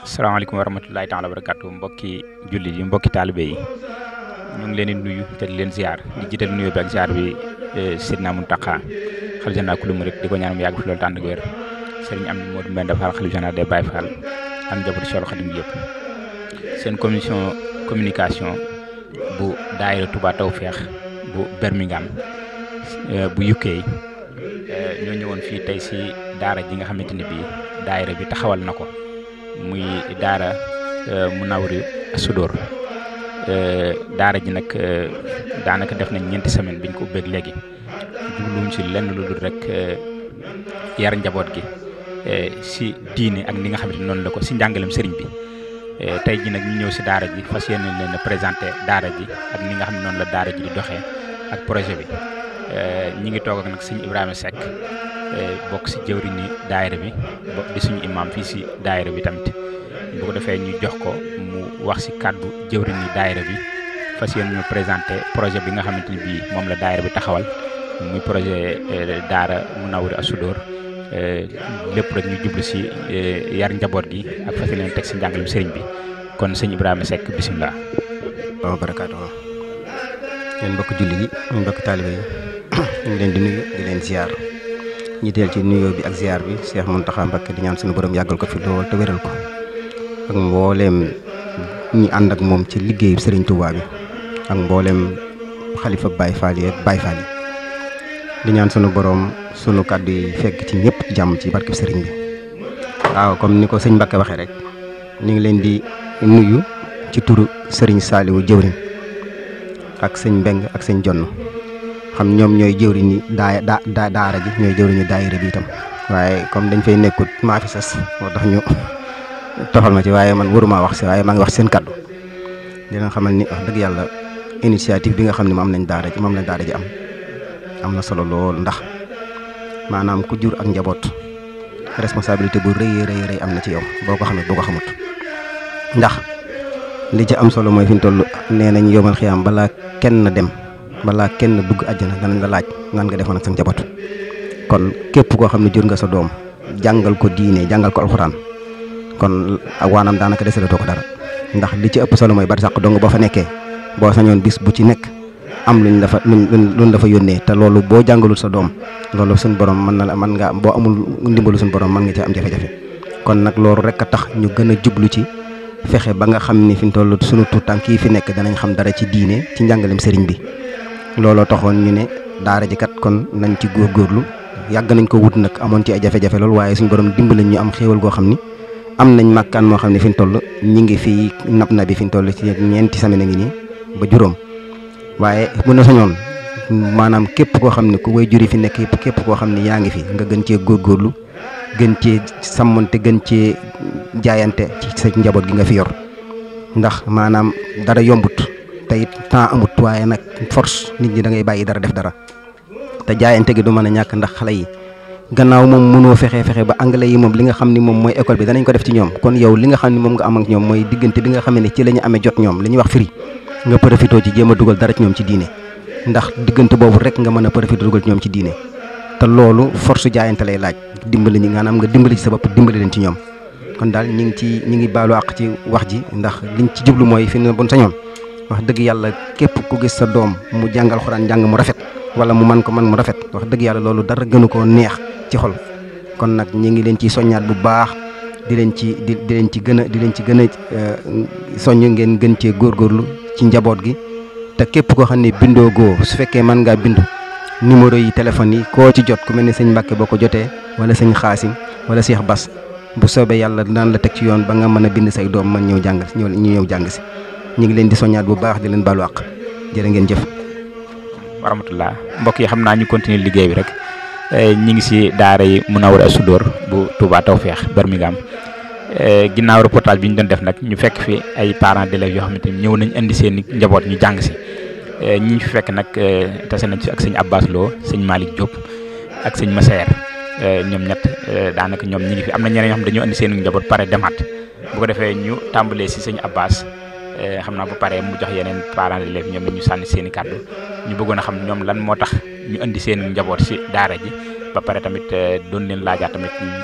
salaamaaleykum wa rahmatulahi taala wa barakatu mbokki jullit yi mbokki taalibe yi ñu ngi leen di nuyu te di leen ziar di jiital nuyu bi ak ziar bi Sidna Muntaxa xalifa général kulu murit di ko ñaan mu yàgg fi loolu tànn ak wér sëriñ am ni Modou Mbenda Fall xalifa général des Baye Fall ak njabootu Cheikh Khadim yëpp seen commission communication bu daayira Touba Tawfekh bu Birmingham bu UK ñoo ñëwoon fii tey si daara ji nga xamante ni bii daayira bi taxawal na ko muy daara Munawwirul Sudóor daara ji nag daanaka def nañ ñeenti semaine biñ ko ubbeeg léegi jubluwuñ si lenn lu dul rek yar njaboot gi si diine ak ni nga xamante noonu la ko si njàngalem sëriñ bi tey ji nag ñu ñëw si daara ji fas yéene leen a présenté daara ji ak ni nga xam ne noonu la daara ji di doxee ak projet bi ñi ngi toog ak nag sëñ Ibrahima Seck bokk si jëwriñ ni daayira bi di suñu imam fii si daayira bi tamit bu ko defee ñu jox ko mu wax si kàddu jëwriñ ni daayira bi fas yéene ñu présenté projet bi nga xamante ni bii moom la daayira bi taxawal muy projet daara Munawwirul Sudóor lépp rek ñu jublu si yar njaboot gi ak fas yéene teg si njàngalem sëriñ bi kon sëñ Ibrahima Seck bisimilah. waaw barakaatu yéen mbokk julli yi mbokk taalibe yi ñu ngi leen di nuyu di leen ziar ñi teel ci nuyoo bi ak ziar bi Cheikh Mountakha Mbacké di ñaan suñu borom yàggal ko fi lool te wéral ko ak mbooleem ñi ànd ak moom ci liggéeyu Serigne Touba bi ak mbooleem xalifa Baye Fall yi ak Baye Fall yi di ñaan sunu borom sunu kàddu yi fekk ci ñëpp jàmm ci barkeb Serigne bi waaw comme ni ko sëñ Mbacké waxee rek ñu ngi leen di nuyu ci turu Serigne Saliou jëwriñ ak sëñ Mbeng ak sëñ Jonn xam ñoom ñooy jëwriñ ni daa daa daara ji ñooy jëwriñu daayira bi itam waaye comme dañ fay nekkut maa fi sas moo tax ñu toxal ma ci waaye man waruma wax si waaye maa ngi wax seen kaddu dina xamal ni wax dëgg yàlla initiative bi nga xam ne moom am nañ daara ji moom lañ daara ji am am na solo lool ndax maanaam ku jur ak njaboot responsabilité bu rëy rëy rëy am na ci yow boo ko xamee boo ko xamut ndax li ci am solo mooy fi ñu toll nee nañ yomal xiyaam balaa kenn dem balaa kenn dugg àjjana danañ la laaj nan nga defoon ak sa njaboot kon képp koo xam ne jur nga sa doom jàngal ko diine jàngal ko alxuraan kon ak waanaam daanaka desalatoo ko dara ndax li ci ëpp solo mooy bari sàq dong boo fa nekkee boo sañoon bis bu ci nekk am luñ la fa luñ luñ la fa yónnee te loolu boo jàngalul sa doom loolu suñ borom mën na la mën nga boo amul ndimbalu suñ borom mën nga ci am jafe-jafe kon nag loolu rek a tax ñu gën a jublu ci fexe ba nga xam ni fi mu toll sunu tuut tànk yi fi nekk danañ xam dara ci diine ci njàngalem sëriñ bi looloo taxoon ñu ne daara ji kat kon nañ ci góorgóorlu yàgg nañ ko wut nag amoon ci ay jafe-jafe lool waaye suñu borom dimbali ñu am xéewal goo xam ni am nañ màkkaan moo xam ne fi ñu toll ñi ngi fii nab na bi fi ñu toll ci ñeenti semaine ngi nii ba juróom waaye bu na sañoon maanaam képp koo xam ne ku way juri fi nekk yëpp képp koo xam ne yaa ngi fi nga gën cee góorgóorlu gën cee sàmmante gën cee jaayante ci sa njaboot gi nga fi yor ndax maanaam dara yombut te it temps amut waaye nag force nit ñi da ngay bàyyi dara def dara te jaayante gi du mën a ñàkk ndax xale yi gannaaw moom mënoo fexe fexe ba anglais yi moom li nga xam ni moom mooy école bi danañ ko def ci ñoom kon yow li nga xam ni moom nga am ak ñoom mooy diggante bi nga xam ne ci la ñu amee jot ñoom li ñuy wax firi nga profité ci jéem a dugal dara ci ñoom ci diine ndax diggante boobu rek nga mën a profité dugal ci ñoom ci diine te loolu force jaayante lay laaj dimbali ñi maanaam nga dimbali ci sa bopp dimbali leen ci ñoom kon daal ñi ngi ci ñi ngi baalu àq ci wax ji ndax liñ ci jublu mooy fi ne bon sañoon wax dëgg yàlla képp ku gis sa doom mu jàng alxuraan njàng mu rafet wala mu man ko man mu rafet wax dëgg yàlla loolu dara gënu koo neex ci xol kon nag ñi ngi leen ci soññaat bu baax di leen ci di di leen ci gën a di leen ci gën a soññ ngeen gën cee góorgóorlu ci njaboot gi te képp koo xam ne bindoo goo su fekkee mën ngaa bindu numéro yi téléphone yi koo ci jot ku mel ne sëñ Mbàkke boo ko jotee wala sëñ Xaasim wala Cheikh Bass bu soobee yàlla daan la teg ci yoon ba nga mën a bind say doom mën ñëw jàng ñëw ñu ñëw jàng si ñu ngi leen di soññaat bu baax di leen baalu àq jërë ngeen jëf. wa rahmatullah mbokk yi xam naa ñu continuer liggéey bi rek ñi ngi si daara yi Munawwirul Sudóor bu Touba Tawfekh Birmingham ginnaaw reportage bi ñu doon def nag ñu fekk fi ay parents d'élèves yoo xamante ni ñëw nañ indi seen i njaboot ñu jàng si ñi ñu fi fekk nag tase nañ si ak sëñ Abbas Lo sëñ Malick Diop ak sëñ Massaer ñoom ñett daanaka ñoom ñi ngi fi am na ñeneen ñoo xam dañoo indi seen njaboot pare demaat bu ko defee ñu tàmbalee si sëñ Abbas xam naa bu paree mu jox yeneen parents d'élèves ñoom ñu sànni seen i kàddu ñu bëggoon a xam ñoom lan moo tax ñu indi seen njaboot si daara ji ba pare tamit doon leen laajaat tamit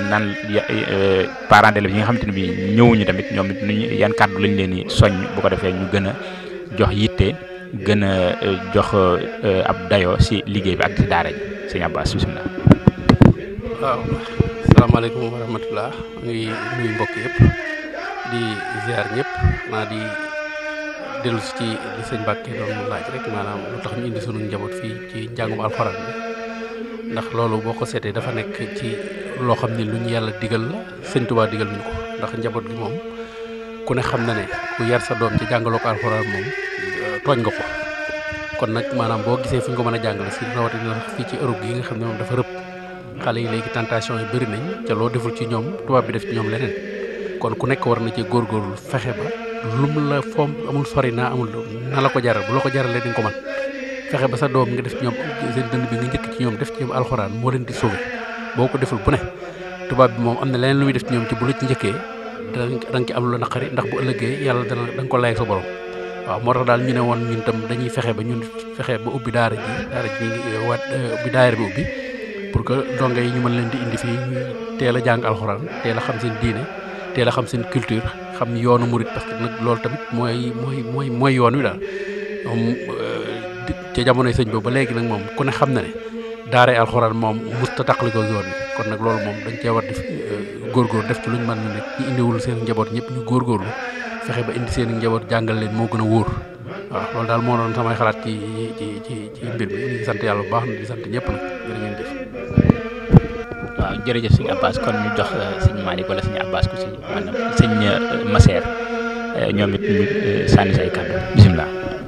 nan parents d'élèves yi nga xamante ne bi ñëwuñu tamit ñoom it nuñu yan kàddu lañ leen di soññ bu ko defee ñu gën a jox yitte gën a jox ab dayoo si liggéey bi ak si daara ji sëñ Abbas bisimilah. waaw salaamaaleykum wa rahmatulah ngi nuyu mbokk yëpp di ziar ñëpp naa di dellu si ci li sëñ Mbàkke doon laaj rek maanaam lu tax ñu indi sunu njaboot fii ci njàngum alxuraan bi ndax loolu boo ko seetee dafa nekk ci loo xam ne lu ñu yàlla digal la sëñ Tuubaa digal ñu ko ndax njaboot gi moom ku ne xam na ne ku yar sa doom ci jàngaloo ko alxuraan moom tooñ nga ko kon nag maanaam boo gisee fi ñu ko mën a jàngale si rawatina fii ci Europe gi nga xam ne moom dafa rëpp xale yi léegi tentation yi bëri nañ ca loo deful ci ñoom tubaab bi def ci ñoom leneen kon ku nekk war na ci góorgóorlu fexe ba lum la foom amul sori naa amul na la ko jaral bu la ko jaralee di nga ko mën fexe ba sa doom nga def ci ñoom seen dënd bi nga njëkk ci ñoom def ci ñoom alxuraan moo leen di sauvé boo ko deful bu ne tubaab bi moom am na leneen lu muy def ci ñoom ci bu la ci njëkkee da nga ci am lu naqari ndax bu ëllëgee yàlla dana da nga ko lay sa borom waaw moo tax daal ñu ne woon ñun tam dañuy fexe ba ñun fexe ba ubbi daara ji daara ji ngi waat bi daara bi ubbi pour que donge yi ñu mën leen di indi fii ñuy teel a jàng alxuraan teel a xam seen diine teel a xam seen culture xam yoonu murit parce que nag loolu tamit mooy mooy mooy mooy yoon wi daal moom ca jamonoy sëñ boobu ba léegi nag moom ku ne xam na ne daaray alxuraan moom musta taqalikoo yoon wi kon nag loolu moom dañ cee war di góorgóor def ci luñ mën na rek ñu indiwul seen njaboot ñëpp ñu góorgóorlu fexe ba indi seen njaboot jàngal leen moo gën a wóor waaw loolu daal moo doon samay xalaat ci ci ci ci mbir mi ñu ngi sant yàlla bu baax na di sant ñëpp nag jërë ngeen jëf waaw jërëjëf sëñ Abbas kon ñu jox sëñ Malick wala sëñ Abbas ku si maanaam sëñ Maseer ñoom it ñu sànni say kàddu bisimilah.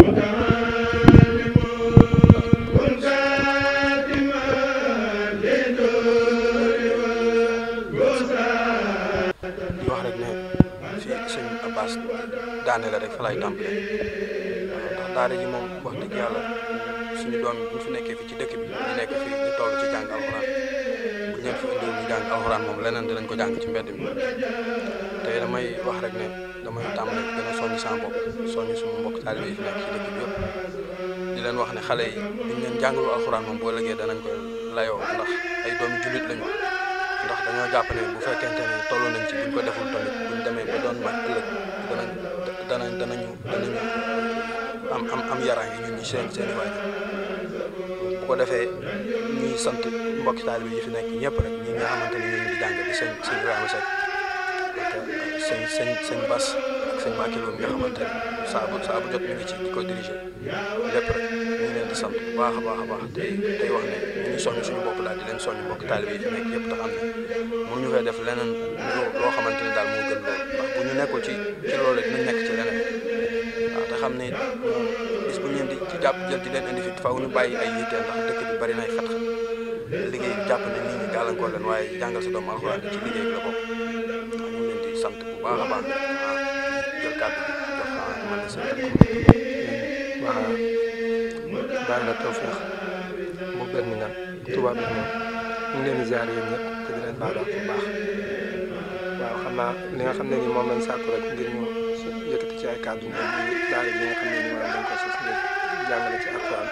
di wax rek ne fii sëñ Abbas daane la rek fa lay tàmbale ndax daara ji moom wax dëgg yàlla suñu doom yi bu ñu fi nekkee fii ci dëkk bi ñu nekk fii ñu toll ci jàng alxuraan bu ñu fi indiwul ñu jàng alxuraan moom leneen dinañ ko jàng ci mbedd mi tey damay wax rek ne damay tàmbale gën a soññ sama bopp soññ suma mbokk taalibe yi fi nekk ci dëkk bi yëpp di leen wax ne xale yi buñ leen jàngalu alxuraan moom boo lëgee danañ ko layoo ndax ay doomi jullit lañu ndax dañoo jàpp ne bu fekkente ne toll nañ ci buñ ko deful tamit buñ demee ba doon mag ëllëg danañ danañ danañu danañu am am am yaraange ñun ñi seen seen i waajur bu ko defee ñuy sant mbokki taalibe yi fi nekk ñëpp rek ñi nga xamante ne ñu ngi di jàng di sëñ sëñ Ibrahima Seck ak sëñ sëñ sëñ Bass ak sëñ Mbacke Lo mi nga xamante ne saa bu saa bu jot ñu ngi ci di ko diriger lépp rek ñu ngi leen di sant bu baax a baax a baax tey tey wax ne ñu ngi soññ suñu bopp daal di leen soññ mbokki taalibe yi fi nekk yëpp te xam ne mënuñu fay def leneen loo xamante ne daal moo gën loolu ndax bu ñu nekkul ci ci loolu dinañ nekk ci leneen waaw te xam ne bis bu ñu leen di ci jàpp jël di leen indi fi faaw ñu bàyyi ay yitte ndax dëkk bi bari nay xat-xat liggéey bi jàpp ne nit ñi gàllankoor leen waaye jàngal sa doomu alxuraan ci liggéey bi la bokk waaw ñu ngi leen di sant bu baax a baax waaw jël kàddu bi jox man la sant waa baax na tawfeex bu benn ngan tubaab bi moom ñu ngi leen di ziar yéen ñëpp te di leen baal wax bu baax waaw xam naa li nga xam ne ni moom lañ sàkku rek ngir ñu yëkkati ci ay kàddu ngeen di daara ji nga xam ne ni maanaam dañ ko sos ngir jàngale ci alxuraan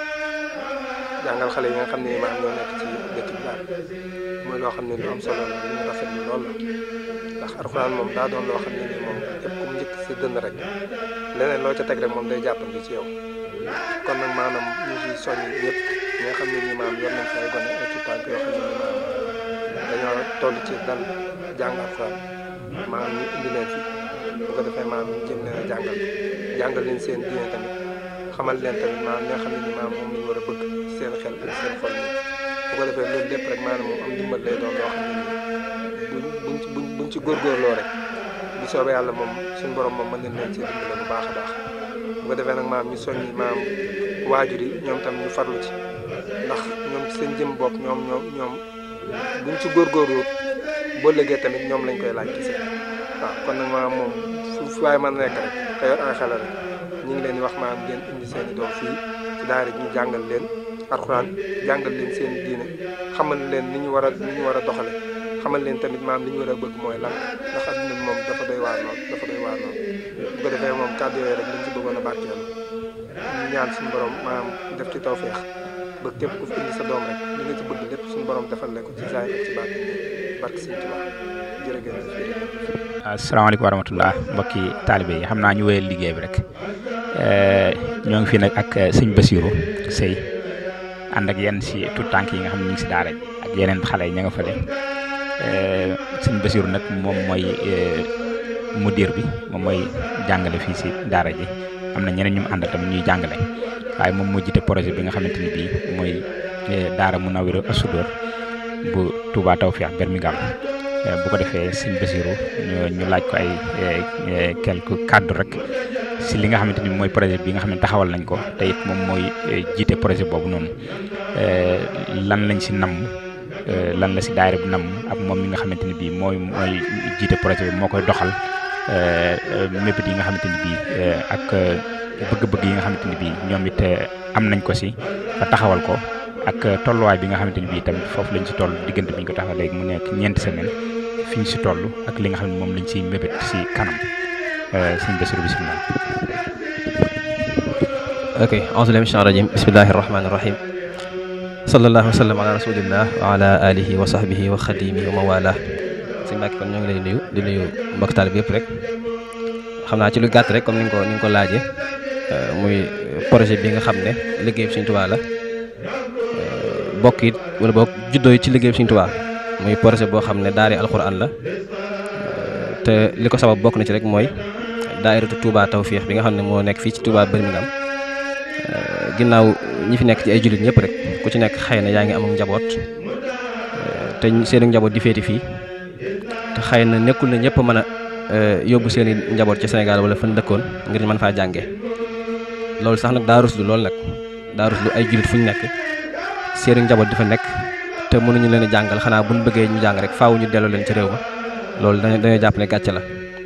jàngal xale yi nga xam ne ni maanaam ñoo nekk ci dëkk bi daal mooy loo xam ne lu am solo la lu ñu rafetlu lool la ndax alxuraan moom daa doon loo xam ne ni moom képp ku mu njëkk si dënn rek leneen loo ca teg rek moom day jàppandi ci yow kon nag maanaam ñu ngi soññ ñëpp ñi nga xam ne nii maanaam yor nañ fi ay gone ay tuutànk yoo xam ne nii maanaam dañoo toll ci dal jàng alxuraan maanaam ñu indi leen fi bu ko defee maanaam ñu jëm leen a jàngal jàngal leen seen diine tamit xamal leen tamit maanaam li nga xam ne nii maanaam moom lañ war a bëgg ci seen xel ak seen xol nii bu ko defee loolu lépp rek maanaam moom am ndimbal lay doon loo xam ne nii buñ buñ ci buñ buñ ci góorgóorloo rek bu soobee yàlla moom suñu borom moom mën nañ leen ci dimbale bu baax a baax bu ko defee nag maam ñu soññi maam waajur yi ñoom tam ñu farlu ci ndax ñoom ci seen jëm bopp ñoom ñoom ñoom buñ ci góorgóorlu boo lëggee tamit ñoom lañ koy laaj kese waaw kon nag maam moom fu fu waay mën nekk rek te yor ay xale rek ñu ngi leen di wax maam ngeen indi seen i doom fii ci daara ji ñu jàngal leen alxuraan jàngal leen seen diine xamal leen ni ñu war a ni ñu war a doxale xamal leen tamit maam li ñu war a bëgg mooy lan ndax adduna bi moom dafa doy waar lool dafa doy waar lool bu ko defee moom kàddu yooyu rek liñ ci bëggoon a barkeelu ñu ñaan suñu borom maanaam def ci tawféex ba képp ku fi indi sa doom rek li nga ci bëgg lépp suñu borom defal la ko ci zaay ak ci baat barke Sëñ Tuubaa jërë ngeen jëf asalaamaaleykum wa rahmatullah mbokki taalibe yi xam naa ñu wéyal liggéey bi rek ñoo ngi fi nag ak sëñ Basiru Sëy ànd ak yenn si tout tànk yi nga xam ne ñu ngi si daara ak yeneen xale yi ña nga fële sëñ Basiru nag moom mooy mudir bi moom mooy jàngale fii si daara ji am na ñeneen ñu mu àndal tamit ñuy jàngale waaye moom moo jiite projet bi nga xamante ni bii mooy daara Munawwirul Asudóor bu Touba Tawfekh Birmingham bu ko defee sëñ Basiru ñu ñu laaj ko ay quelques kàddu rek si li nga xamante ni mooy projet bi nga xam ne taxawal nañ ko te it moom mooy jiite projet boobu noonu lan lañ si namm lan la si daayira bi namm ak moom mi nga xamante ni bii mooy mooy jiite projet bi moo koy doxal mébét yi nga xamante ni bii ak bëgg-bëgg yi nga xamante ni bii ñoom it am nañ ko si ba taxawal ko ak tolluwaay bi nga xamante ni bii tamit foofu lañ si toll diggante bi ñu ko taxawal léegi mu nekk ñeenti semaine fi ñu si toll ak li nga xam ne moom lañ siy mébét si kanam sëñ Basiru bisimilah. ok auzu billahi mina rajim bismillahi rahmani rahim sallallahu wa sallam ala rasulillah wa ala alihi wa sahbihi wa xadimihi wa mawala sëñ Mbàkke kon ñoo ngi lay nuyu di nuyu mbokk taal bi yëpp rek xam naa ci lu gàtt rek comme ni nga ko ni nga ko laajee muy projet bi nga xam ne liggéey bi Sëñ Tuubaa la bokk it wala bokk juddoo it ci liggéey bi Sëñ Tuubaa muy projet boo xam ne daari alxuraan la te li ko sabab bokk na ci rek mooy daayiratu Touba Tawfekh bi nga xam ne moo nekk fii ci Touba Birmingham ginnaaw ñi fi nekk ci ay jullit ñëpp rek ku ci nekk xëy na yaa ngi am njaboot te seeni njaboot di féeti fii te xëy na nekkul na ñëpp mën a yóbbu seeni njaboot ci Sénégal wala fan dëkkoon ngir mën faa jànge loolu sax nag daa ruslu loolu nag daa ruslu ay jullit fu ñu nekk seeni njaboot di fa nekk te mënuñu leen a jàngal xanaa buñ bëggee ñu jàng rek faaw ñu delloo leen ci réew ma loolu dañoo dañoo jàpp ne gàcce la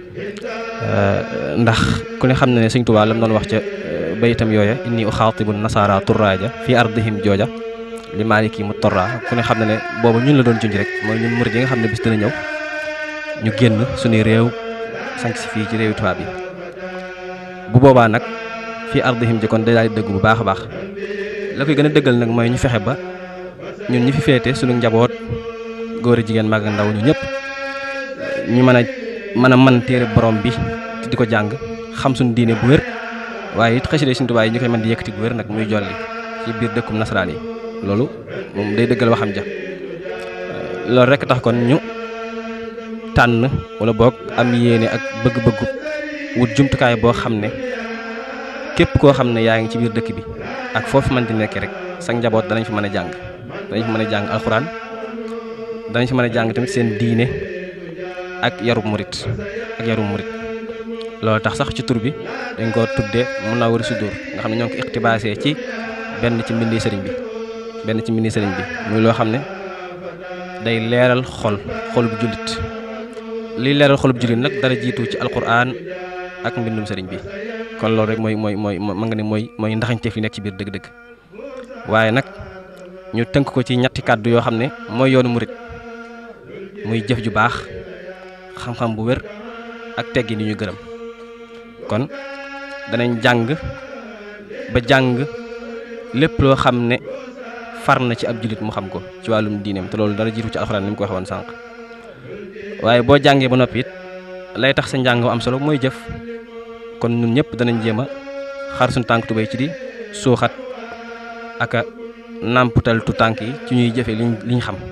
ndax ku ne xam na ne Sëñ Tuubaa lam doon wax ca bayitam yooya inni uxaatibu nasaara turraaja fi ardihim jooja li maaliki mu torra ku ne xam na ne boobu ñun la doon junj rek mooy ñun murid yi nga xam ne bis dina ñëw ñu génn suñuy réew sanc si fii ci réewi tubaab yi bu boobaa nag fii ardihim ji kon day daal di dëgg bu baax a baax la koy gën a dëggal nag mooy ñu fexe ba ñun ñi fi féete suñu njaboot góor a jigéen mag ndaw ñu ñëpp ñu mën a mën a man téere borom bi te di ko jàng xam suñu diine bu wér waaye it xasida Sëñ Tuubaa yi ñu koy mën di yëkkati bu wér nag muy jolli ci biir dëkkum nasaraan yi loolu moom day dëggal waxam ja loolu rek tax kon ñu tànn wala boog am yéene ak bëgg-bëggu wut jumtukaay boo xam ne képp koo xam ne yaa ngi ci biir dëkk bi ak foofu mën di nekk rek sa njaboot danañ fi mën a jàng danañ fi mën a jàng alxuraan danañ fi mën a jàng tamit seen diine ak yarub murit ak yarub murit loolu tax sax ci tur bi dañ ko tudde Munawwirus Sudur nga xam ne ñoo ngi ko iqtibaasee ci benn ci mbindi sëriñ bi benn ci mbindi sëriñ bi muy loo xam ne day leeral xol xolub jullit liy leeral xolub jullit nag dara jiitu ci alquran ak mbindum sëriñ bi kon loolu rek mooy mooy mooy ma nga ne mooy mooy ndaxañteef yi nekk ci biir dëgg-dëgg waaye nag ñu tënk ko ci ñetti kàddu yoo xam ne mooy yoonu murit muy jëf ju baax xam-xam bu wér ak teggi ni ñu gërëm kon danañ jàng ba jàng lépp loo xam ne far na ci ab jullit mu xam ko ci wàllum diineem te loolu dara jiitu ci alxuraan ni mu ko waxee woon sànq waaye boo jàngee ba noppi it lay tax sa njàng am solo mooy jëf kon ñun ñëpp danañ jéem a xar suñu tànk tubéy ci di suuxat ak a nàmputal tu tànk yi ci ñuy jëfe liñ liñ xam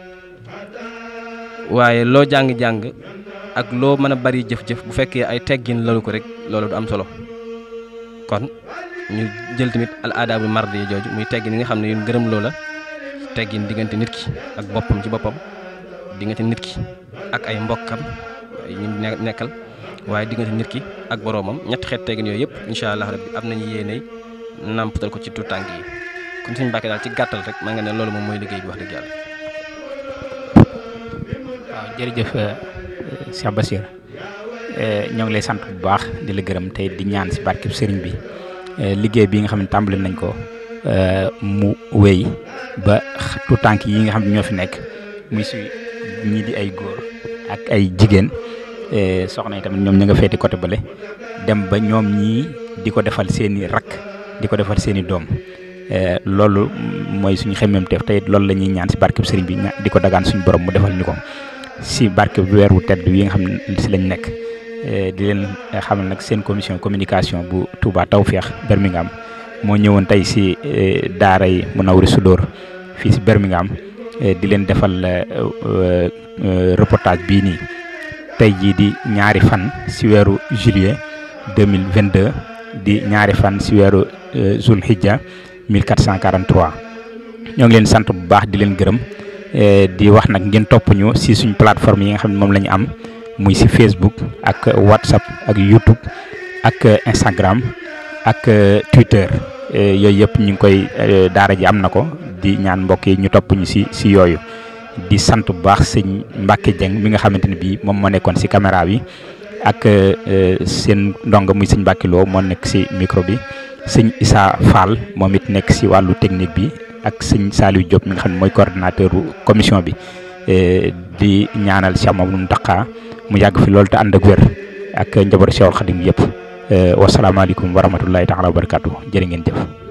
waaye loo jàng-jàng ak loo mën a bari jëf-jëf bu fekkee ay teggin lalu ko rek loolu du am solo kon ñu jël tamit al aadaabu mardi yi jooju muy teggin yi nga xam ne yun gërëm loola teggin diggante nit ki ak boppam ci boppam diggante nit ki ak ay mbokkam ñu nekkal waaye diggante nit ki ak boroomam ñetti xeet teggin yooyu yëpp incha allah rabbi am nañu yéeney nàmpatal ko ci tuut tànk yi kon suñu Mbàkke daal ci gàttal rek maa nga ne loolu moom mooy liggéey bi wax dëgg yàlla. waaw jërëjëf Cheikh Bassir ñoo ngi lay sant bu baax di la gërëm tey di ñaan si barkeb sëriñ bi liggéey bi nga xam ne tàmbali nañ ko mu wéy ba tuut tànk yi nga xam ne ñoo fi nekk muy si ñii di ay góor ak ay jigéen soxna yi tamit ñoom ña nga feeti côté bale dem ba ñoom ñii di ko defal seeni rakk di ko defal seeni doom loolu mooy suñu xemmemteef tey loolu la ñuy ñaan si barkeb sëriñ bi di ko dagaan suñu borom mu defal ñu ko si barke weer wu tedd yi nga xam ne si lañ nekk di leen xamal nag seen commission communication bu Touba Tawfekh Birmingham moo ñëwoon tey si daara yi Munawwirus Sudóor fii si Birmingham di leen defal reportage bii nii tey jii di ñaari fan si weeru juillet 2022 di ñaari fan si weeru Zulhijja 1443 ñoo ngi leen sant bu baax di leen gërëm di wax nag ngeen topp ñu si suñ plateforme yi nga xam ne moom la ñu am muy si Facebook ak WhatsApp ak YouTube ak Instagram ak Twitter yooyu yëpp ñu ngi koy daara ji am na ko di ñaan mbokk yi ñu topp ñu si si yooyu di sant bu baax sëñ Mbacke Dieng mi nga xamante ne bii moom moo nekkoon si caméra bi ak seen ndongo muy sëñ Mbacke Lo moo nekk si micro bi sëñ Issa Fall moom it nekk si wàllu technique bi ak sëñ Saliou Diop mi nga xam ne mooy coordinateur commission bi di ñaanal Cheikh Mamadou Mountakha mu yàgg fi loolu te ànd ak wér ak njabootu Cheikhul Khadim yëpp wasalaamaaleykum wa rahmatullahi taala wa barakatuh jërë ngeen jëf